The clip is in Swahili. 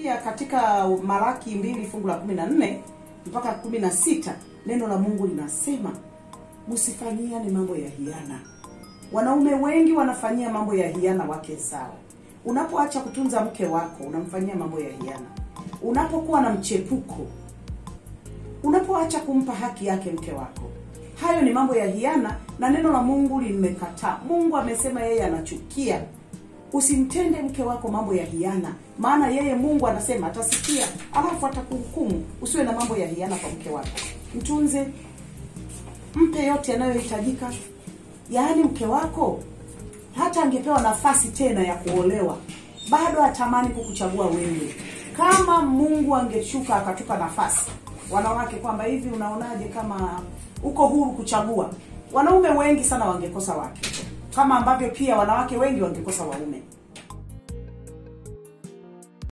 pia katika Malaki mbili fungu la kumi na nne mpaka kumi na sita neno la Mungu linasema msifanyiane mambo ya hiana. Wanaume wengi wanafanyia mambo ya hiana wake zao. Unapoacha kutunza mke wako, unamfanyia mambo ya hiana. Unapokuwa na mchepuko, unapoacha kumpa haki yake mke wako, hayo ni mambo ya hiana, na neno la Mungu limekataa. Mungu amesema yeye anachukia. Usimtende mke wako mambo ya hiana, maana yeye Mungu anasema atasikia, alafu atakuhukumu. Usiwe na mambo ya hiana kwa mke wako, mtunze, mpe yote yanayohitajika. Yaani mke wako hata angepewa nafasi tena ya kuolewa, bado atamani kukuchagua wewe. Kama Mungu angeshuka akatupa nafasi wanawake, kwamba hivi, unaonaje kama uko huru kuchagua, wanaume wengi sana wangekosa wake, kama ambavyo pia wanawake wengi wangekosa waume.